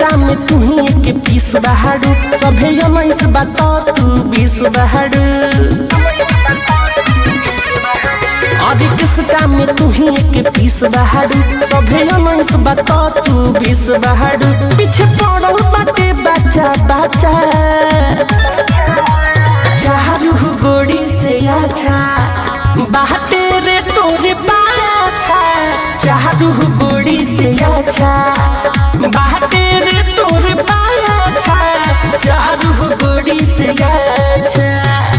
किसका में तू ही एक पीस बहारू सभे उन्नीस बता तू बीस बहारू अरे किसका में तू ही एक पीस बहारू सभे उन्नीस बता तू बीस बहारू पीछे पड़ल बाटे बच्चा बच्चा चारू गोड़ी से अच्छा बाटे रे तोरे पाछा चारू गोड़ी से अच्छा बाटे रे तोरे पाछा चारू गोड़ी से अच्छा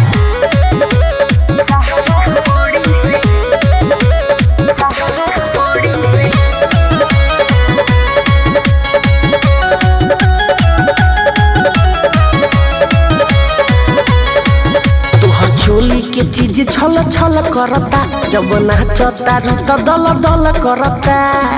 तोहर चोली के चीज छल छल करता जब नाचता रू त दल दल करता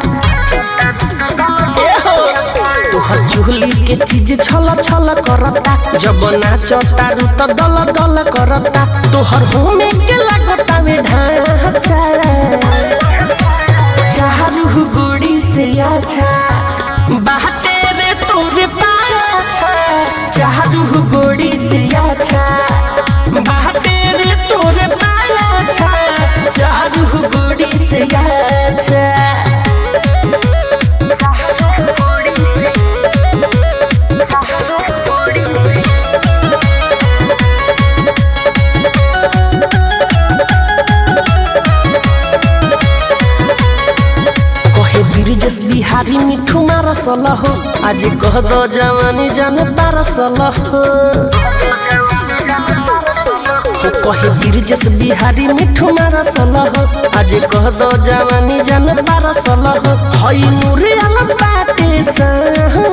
एहो, तोहर चोली के चीज छल छल करता जब नाचता रू त दल दल करता तोहर होमे के लगता में ढांचा चारू गुड़ी से अच्छा बाटे रे तोरे पाछा चारू गुड़ी से अच्छा बाटे रे तोरे पाछा चारू गुड़ी से अच्छा कहे ब्रिजेश बिहारी मिठू मारसल हो आज कह दो जवानी जान पारसल हो कहे ब्रिजेश बिहारी मिठू मारसल हो आज कह दो जवानी जान पारसल हो हई मुरे आल बाटे सा